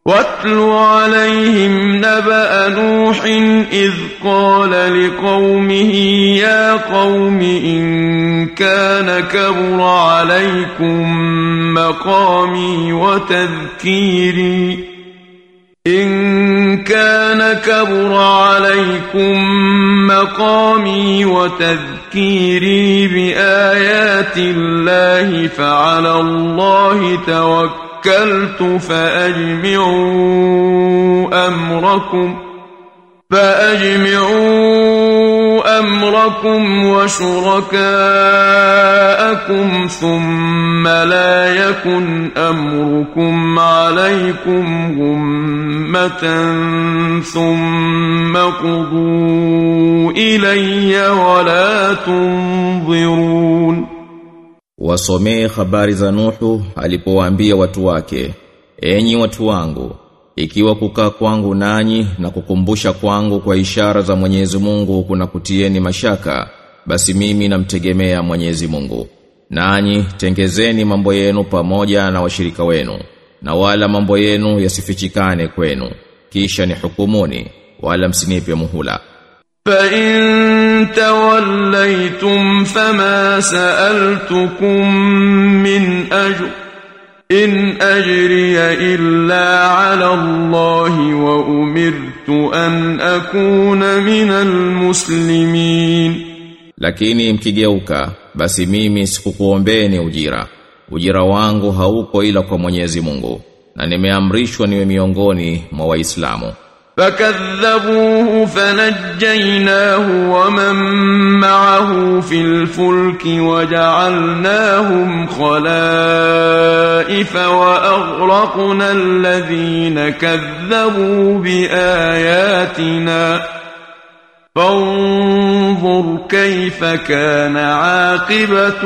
واتل عليهم نبأ نوح إذ قال لقومه يا قوم إن كان كبر عليكم مقامي وتذكيري إن كان كبر عليكم مقامي وتذكيري بآيات الله فعلى الله توكلت فأجمعوا أمركم فأجمعوا أمركم وشركاءكم ثم لا يكن أمركم عليكم غمة ثم قضوا إلي ولا تنظرون Wasomee habari za Nuhu alipowaambia watu wake, enyi watu wangu, ikiwa kukaa kwangu nanyi na kukumbusha kwangu kwa ishara za Mwenyezi Mungu kuna kutieni mashaka, basi mimi namtegemea Mwenyezi Mungu. Nanyi tengezeni mambo yenu pamoja na washirika wenu, na wala mambo yenu yasifichikane kwenu, kisha ni hukumuni, wala msinipe muhula. فإن توليتم فما سألتكم من أجر إن أجري إلا على الله وأمرت أن أكون من المسلمين Lakini mkigeuka, basi mimi sikukuombeeni ujira. Ujira wangu hauko ila kwa Mwenyezi Mungu, na nimeamrishwa niwe miongoni mwa Waislamu. فكذبوه فنجيناه ومن معه في الفلك وجعلناهم خلائف وأغرقنا الذين كذبوا بآياتنا فانظر كيف كان عاقبة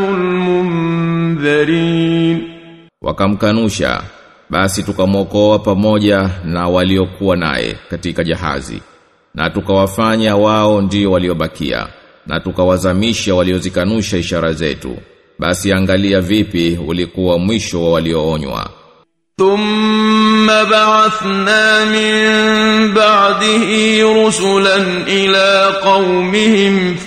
المنذرين Wakamkanusha, basi tukamwokoa pamoja na waliokuwa naye katika jahazi. Na tukawafanya wao ndio waliobakia, na tukawazamisha waliozikanusha ishara zetu. Basi angalia vipi ulikuwa mwisho wa walioonywa. ثم بعثنا من بعده رسلا إلى قومهم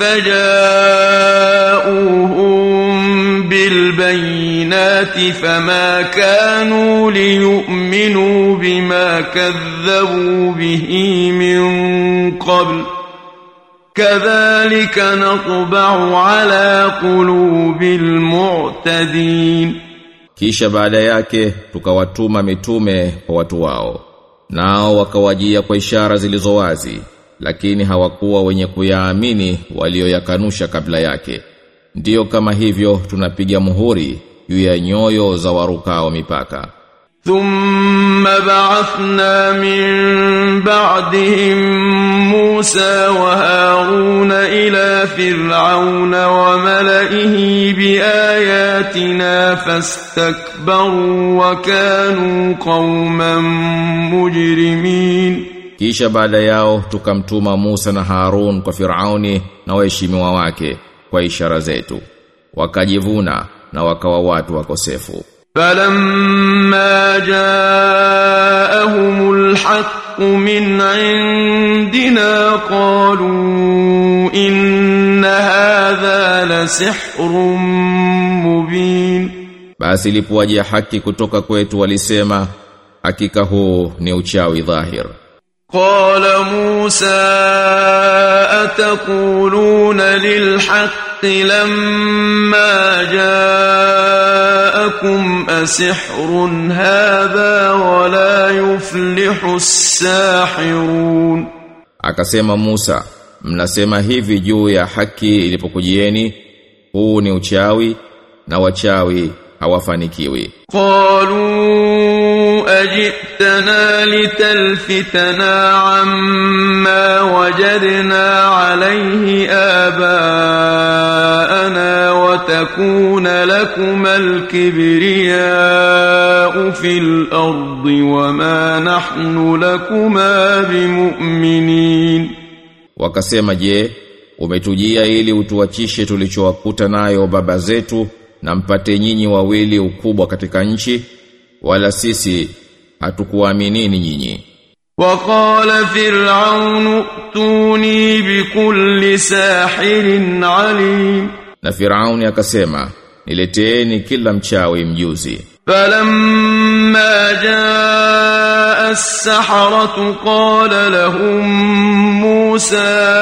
فجاءوهم بالبينات فما كانوا ليؤمنوا بما كذبوا به من قبل كذلك نطبع على قلوب المعتدين Kisha baada yake tukawatuma mitume kwa watu wao. Nao wakawajia kwa ishara zilizo wazi, lakini hawakuwa wenye kuyaamini walioyakanusha kabla yake. Ndiyo kama hivyo tunapiga muhuri juu ya nyoyo za warukao mipaka. ثم بعثنا من بعدهم موسى وهارون إلى فرعون وملئه بآياتنا فاستكبروا وكانوا قوما مجرمين Kisha baada yao tukamtuma Musa na Harun kwa Firauni na waheshimiwa wake kwa ishara zetu. Wakajivuna na wakawa watu wakosefu. فلما جاءهم الحق من عندنا قالوا إن هذا لسحر مبين Basi ilipowajia haki kutoka kwetu walisema hakika huu ni uchawi dhahir. قال موسى أتقولون للحق لما جاءكم أسحر هذا ولا يفلح الساحرون Akasema Musa, mnasema hivi juu ya haki ilipokujieni, huu ni uchawi na wachawi hawafanikiwi. قالوا أجئتنا لتلفتنا عما وجدنا عليه آباءنا وتكون لكما الكبرياء في الأرض وما نحن لكما بمؤمنين Wakasema je, umetujia ili utuachishe tulichowakuta nayo baba zetu na mpate nyinyi wawili ukubwa katika nchi wala sisi hatukuaminini nyinyi وقال فرعون ائتوني بكل ساحر عليم na Firauni akasema nileteeni kila mchawi mjuzi فلما جاء السحرة قال لهم موسى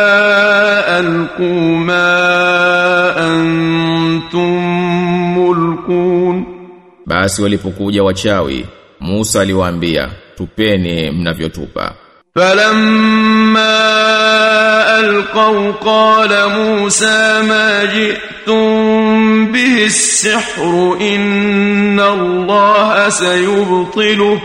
ألقوا ما أنتم ملقون basi walipokuja wachawi Musa aliwaambia tupeni mnavyotupa فلما ألقوا قال موسى ما جئتم به السحر إن الله سيبطله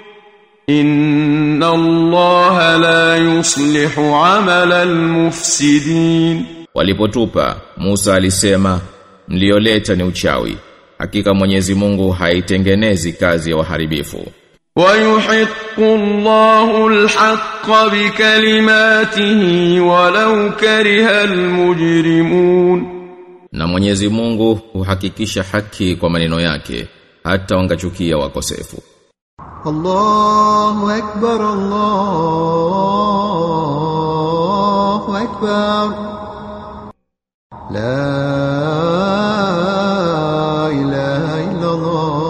إن الله لا يصلح عمل المفسدين walipotupa Musa alisema mlioleta ni uchawi hakika Mwenyezi Mungu haitengenezi kazi ya waharibifu ويحق الله الحق بكلماته ولو كره المجرمون na Mwenyezi Mungu huhakikisha haki kwa maneno yake hata wangachukia wakosefu الله أكبر الله أكبر لا إله إلا الله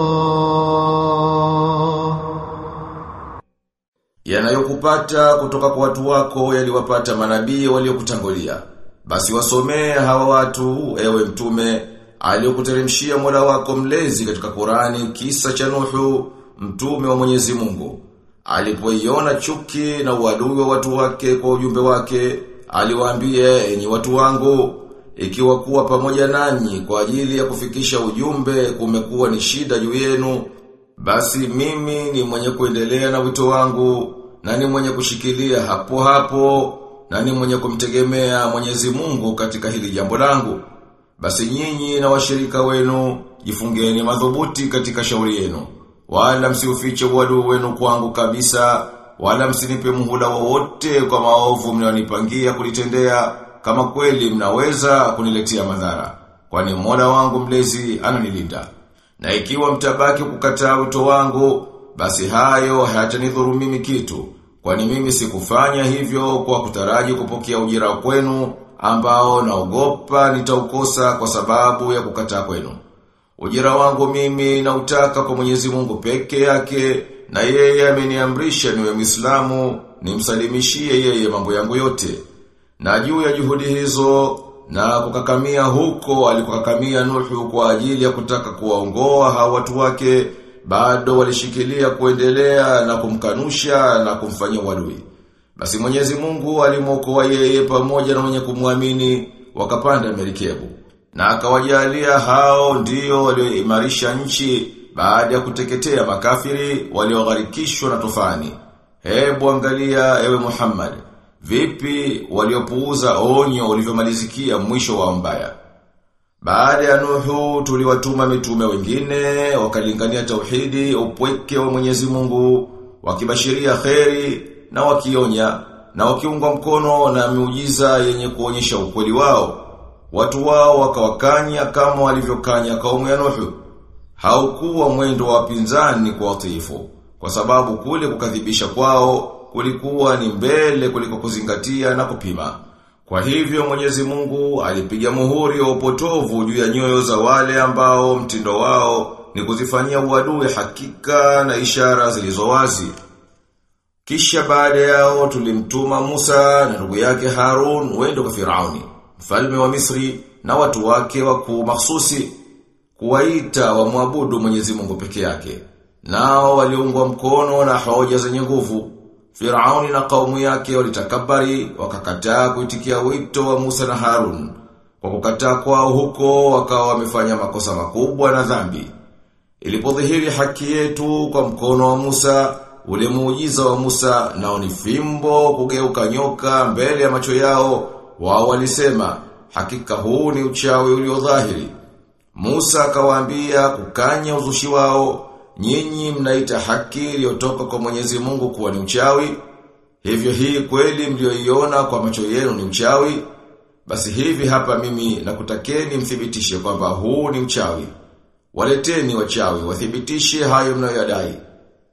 yanayokupata kutoka kwa watu wako yaliwapata manabii waliokutangulia basi wasomee hawa watu ewe mtume aliyokuteremshia Mola wako mlezi katika Qurani kisa cha Nuhu mtume wa Mwenyezi Mungu alipoiona chuki na uadui wa watu wake kwa ujumbe wake aliwaambia enyi watu wangu ikiwa kuwa pamoja nanyi kwa ajili ya kufikisha ujumbe kumekuwa ni shida juu yenu basi mimi ni mwenye kuendelea na wito wangu na ni mwenye kushikilia hapo hapo na ni mwenye kumtegemea Mwenyezi Mungu katika hili jambo langu. Basi nyinyi na washirika wenu jifungeni madhubuti katika shauri yenu. Wala msiufiche uadui wenu kwangu kabisa, wala msinipe muhula wowote kwa maovu mnayonipangia kulitendea kama kweli mnaweza kuniletea madhara. Kwani Mola wangu mlezi ananilinda. Na ikiwa mtabaki kukataa wito wangu, basi hayo hayatanidhuru mimi kitu. Kwani mimi sikufanya hivyo kwa kutaraji kupokea ujira kwenu ambao naogopa nitaukosa kwa sababu ya kukataa kwenu. Ujira wangu mimi nautaka kwa Mwenyezi Mungu peke yake na yeye ameniamrisha niwe Muislamu nimsalimishie yeye mambo yangu yote. Na juu ya juhudi hizo na kukakamia huko alikokakamia Nuhu kwa ajili ya kutaka kuwaongoa hao watu wake bado walishikilia kuendelea na kumkanusha na kumfanyia uadui. Basi Mwenyezi Mungu alimwokoa yeye pamoja na wenye kumwamini wakapanda merikebu. Na akawajalia hao ndio walioimarisha nchi baada ya kuteketea makafiri waliogharikishwa na tufani. Hebu angalia ewe Muhammad, vipi waliopuuza onyo ulivyomalizikia mwisho wa mbaya. Baada ya Nuhu tuliwatuma mitume wengine wakalingania tauhidi upweke wa Mwenyezi Mungu wakibashiria kheri na wakionya na wakiungwa mkono na miujiza yenye kuonyesha ukweli wao. Watu wao wakawakanya kama walivyokanya kaumu ya Nuhu. Haukuwa mwendo wa pinzani kwa watiifu kwa sababu kule kukadhibisha kwao kulikuwa ni mbele kuliko kuzingatia na kupima. Kwa hivyo Mwenyezi Mungu alipiga muhuri wa upotovu juu ya nyoyo za wale ambao mtindo wao ni kuzifanyia uadui hakika na ishara zilizo wazi. Kisha baada yao tulimtuma Musa na ndugu yake Harun wendo kwa Firauni, mfalme wa Misri na watu wake wakuu mahsusi kuwaita wamwabudu Mwenyezi Mungu peke yake. Nao waliungwa mkono na hoja zenye nguvu. Firauni na kaumu yake walitakabari wakakataa kuitikia wito wa Musa na Harun. Kwa kukataa kwao huko wakawa wamefanya makosa makubwa na dhambi. Ilipodhihiri haki yetu kwa mkono wa Musa, ule muujiza wa Musa nao ni fimbo kugeuka nyoka mbele ya macho yao, wao walisema hakika huu ni uchawi uliodhahiri. Musa akawaambia kukanya uzushi wao Nyinyi mnaita haki iliyotoka kwa Mwenyezi Mungu kuwa ni uchawi? Hivyo hii kweli mlioiona kwa macho yenu ni uchawi? Basi hivi hapa mimi nakutakeni mthibitishe kwamba huu ni uchawi. Waleteni wachawi wathibitishe hayo mnayoyadai.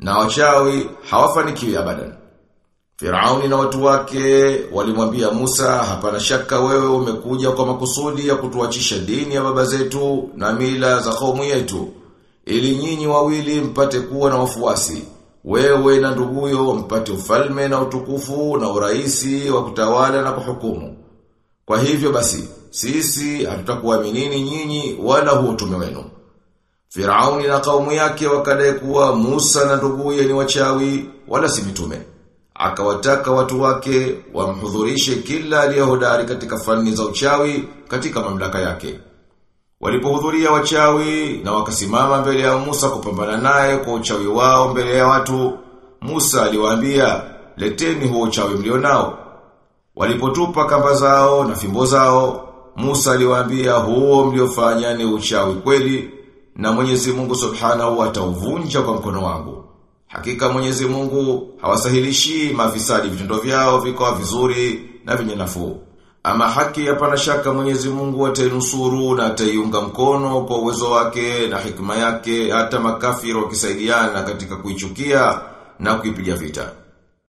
na wachawi hawafanikiwi abadan. Firauni na watu wake walimwambia Musa, hapana shaka wewe umekuja kwa makusudi ya kutuachisha dini ya baba zetu na mila za kaumu yetu, ili nyinyi wawili mpate kuwa na wafuasi, wewe na nduguyo mpate ufalme na utukufu na uraisi wa kutawala na kuhukumu. Kwa hivyo basi, sisi hatutakuaminini nyinyi wala huo utume wenu. Firauni na kaumu yake wakadai kuwa Musa na nduguye ni wachawi wala si mitume. Akawataka watu wake wamhudhurishe kila aliyehodari katika fani za uchawi katika mamlaka yake. Walipohudhuria wachawi na wakasimama mbele ya Musa kupambana naye kwa uchawi wao mbele ya watu, Musa aliwaambia, "Leteni huo uchawi mlionao." Walipotupa kamba zao na fimbo zao, Musa aliwaambia, "Huo mliofanya ni uchawi kweli." na Mwenyezi Mungu Subhanahu atauvunja kwa mkono wangu. Hakika Mwenyezi Mungu hawasahilishi mafisadi vitendo vyao vikawa vizuri na vyenye nafuu. Ama haki hapana shaka Mwenyezi Mungu atainusuru na ataiunga mkono kwa uwezo wake na hikma yake hata makafiri wakisaidiana katika kuichukia na kuipiga vita.